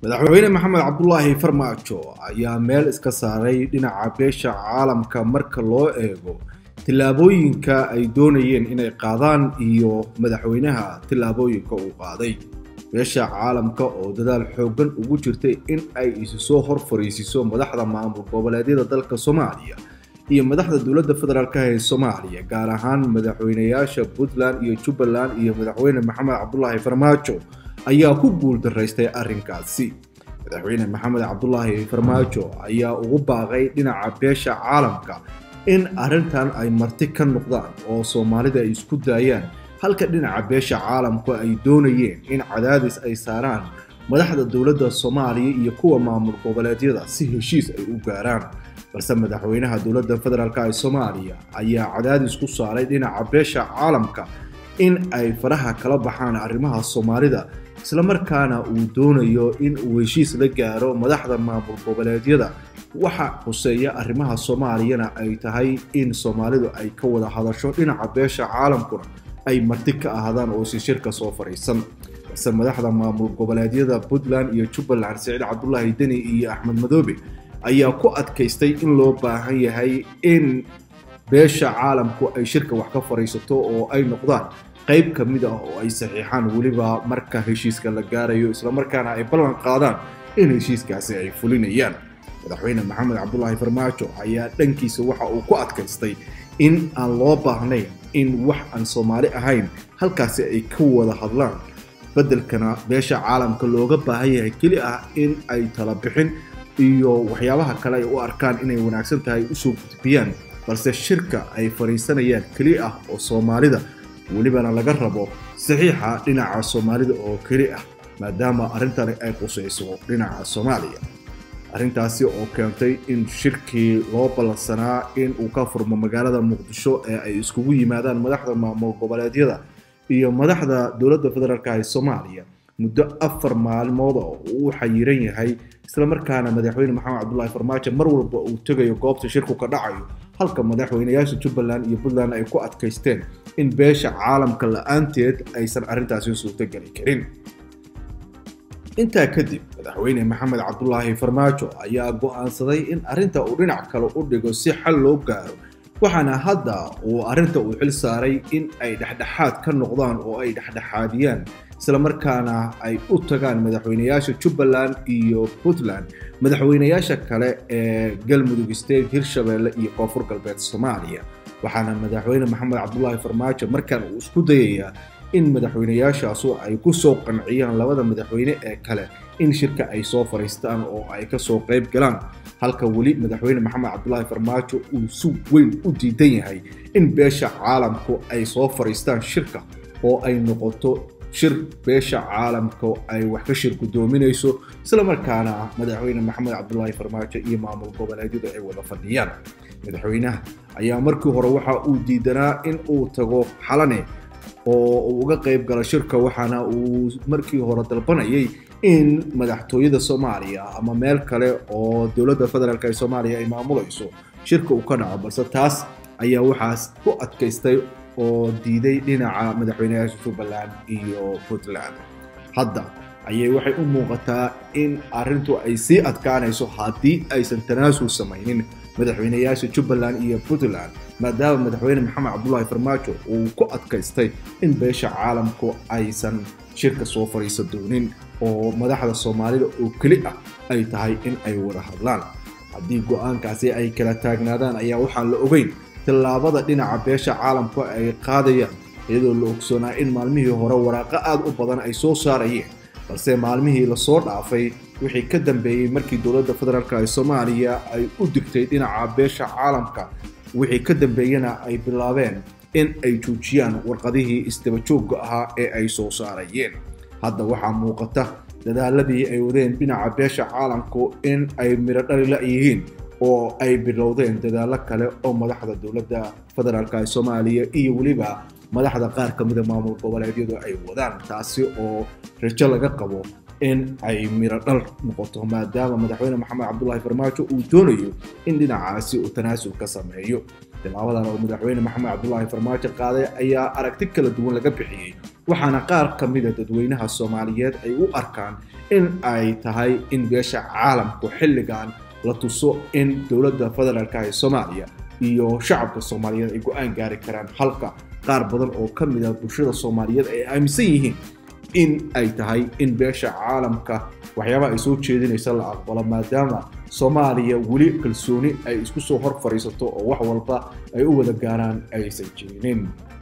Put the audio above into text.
madaxweyne maxamed cabdulaahi farmaajo ayaa meel iska saaray dhinaca beesha caalamka marka loo eego tillaabooyinka ay doonayeen inay qaadaan iyo madaxweynaha tillaabooyinka uu qaaday beesha caalamka oo dadaal xooggan ugu jirtay in ay isu soo hor fariisiso madaxda maamul goboleedyada dalka soomaaliya iyo madaxda dowladda federaalk ee soomaaliya gaar ahaan madaxweynayaasha puntland iyo jubbaland iyo madaxweyne maxamed cabdulaahi farmaajo ayaa ku guuldaraystay arrinkaasi madaxweyne maxamed cabdulaahi farmaajo ayaa ugu baaqay dhinaca beesha caalamka in arrintan ay marti ka noqdaan oo soomaalida ay isku daayaan halka dhinaca beesha caalamku ay doonayeen in cadaadis ay saaraan madaxda dowladda soomaaliya iyo kuwa maamul goboleedyada si heshiis ay u gaaraan balse madaxweynaha dowladda federaalk ee soomaaliya ayaa cadaadis ku saaray dhinaca beesha caalamka in ay faraha kala baxaan arrimaha soomaalida islamarkaana uu doonayo in uu heshiis la gaaro madaxda maamul goboleedyada waxa xuseeya arrimaha soomaaliyana ay tahay in soomaalidu ay ka wada hadasho dhinaca beesha caalamkuna ay marti ka ahaadaan oo si shirka soo fadhiisan balse madaxda maamul goboleedyada puntland iyo jubbaland siciid cabdulaahi deni iyo axmed madoobe ayaa ku adkaystay in loo baahan yahay in beesha caalamku ay shirka wax ka fadhiisato oo ay noqdaan qayb ka mid ah oo ay saxiixaan weliba marka heshiiska la gaarayo islamarkaana ay ballan qaadaan in heshiiskaasi ay fulinayaan madaxweyne maxamed cabdulaahi farmaajo ayaa dhankiisa waxa uu ku adkaystay in aan loo baahnayn in wax aan soomaali ahayn halkaasi ay ka wada hadlaan beddelkana beesha caalamka looga baahan yahay keli ah in ay tala bixin iyo waxyaabaha kale ay u arkaan inay wanaagsan tahay usoo gudbiyaan balse shirka ay fadhiisanayaan keli ah oo soomaalida welibana laga rabo saxiixa dhinaca soomaalida oo keli ah maadaama arrintani ay qusayso dhinaca soomaaliya arrintaasi oo keentay in shirkii loo ballansanaa in uu ka furmo magaalada muqdisho ee ay iskugu yimaadaan madaxda maamul goboleedyada iyo madaxda dowladda federaalk ee soomaaliya muddo afar maalmood oo uu xayiran yahay islamarkaana madaxweyne maxamed cabdulaahi farmaajo mar walba uu tegayo goobta shirku ka dhacayo halka madaxweynayaasha jubbaland iyo puntland ay ku adkaysteen in beesha caalamka la-aanteed aysan arrintaasi suurtogeli karin intaa kadib madaxweyne maxamed cabdulaahi farmaajo ayaa go'aansaday in arrinta uu dhinac kale u dhigo si xal loo gaaro waxaana hadda uu arrinta uu xil saaray in ay dhexdhexaad ka noqdaan oo ay dhexdhexaadiyaan islamarkaana ay u tagaan madaxweynayaasha jubbaland iyo puntland madaxweynayaasha kale ee galmudug state hirshabeelle iyo koonfur galbeed soomaaliya waxaana madaxweyne maxamed cabdulaahi farmaajo markan uu isku dayayaa in madaxweynayaashaasu ay ku soo qanciyaan labada madaxweyne ee kale in shirka ay soo fadhiistaan oo ay kasoo qayb galaan halka weli madaxweyne maxamed cabdulaahi farmaajo uu si weyn u diidan yahay in beesha caalamku ay soo fadhiistaan shirka oo ay noqoto shir beesha caalamka ay wax ka shir guddoominayso islamarkaana madaxweyne maxamed cabdulaahi farmaajo iyo maamul goboleedyadu ay wada fadhiyaan madaxweynaha ayaa markii hore waxa uu diidanaa in uu tago xalane oo uu uga qayb galo shirka waxaana uu markii hore dalbanayay in madaxtooyada soomaaliya ama meel kale oo dowladda federaalk ee soomaaliya ay maamulayso shirka uu ka dhaco balse taas ayaa waxaas ku adkaystay oo diiday dhinaca madaxweynayaasha jubbaland iyo puntland hadda ayay waxay u muuqataa in arrintu ay sii adkaanayso haddii aysan tanaasul samaynin madaxweynayaasha jubbaland iyo puntland maadaama madaxweyne maxamed cabdulaahi farmaajo uu ku adkaystay in beesha caalamku aysan shirka soo fadhiisan doonin oo madaxda soomaalida oo keli ah ay tahay in ay wada hadlaan haddii go-aankaasi ay kala taagnaadaan ayaa waxaan la ogeyn tallaabada dhinaca beesha caalamku ay qaadayaan iyadoo la ogsoonaa in maalmihii hore waraaqo aad u badan ay soo saarayeen balse maalmihii lasoo dhaafay wixii ka dambeeyey markii dowladda federaalk ee soomaaliya ay u digtay dhinaca beesha caalamka wixii ka dambeeyena ay bilaabeen in ay joojiyaan warqadihii isdabajoogga ahaa ee ay soo saarayeen hadda waxaa muuqata dadaaladii ay wadeen dhinaca beesha caalamku in ay midho dhalila yihiin oo ay bilowdeen dadaallo kale oo madaxda dowladda federaalk ee soomaaliya iyo weliba madaxda qaar ka mida maamul goboleedyadu ay wadaan taasi oo rajo laga qabo in ay midho dhal noqoto maadaama madaxweyne maxamed cabdulaahi farmaajo uu doonayo in dhinacaasi uu tanaasul ka sameeyo tilaabadan oo madaxweyne maxamed cabdulaahi farmaajo qaaday ayaa aragti kala duwan laga bixiyey waxaana qaar ka mida dadweynaha soomaaliyeed ay u arkaan in ay tahay in beesha caalamku xilligan la tuso in dowladda federaalka ee soomaaliya iyo shacabka soomaaliyeed ay go-aan gaari karaan halka qaar badan oo ka mid a bulshada soomaaliyeed ay aaminsan yihiin in ay tahay in beesha caalamka waxyaabaha ay soo jeedinaysa la aqbalo maadaama soomaaliya weli kalsooni ay isku soo hor fadhiisato oo wax walba ay u wada gaaraan aysan jirinin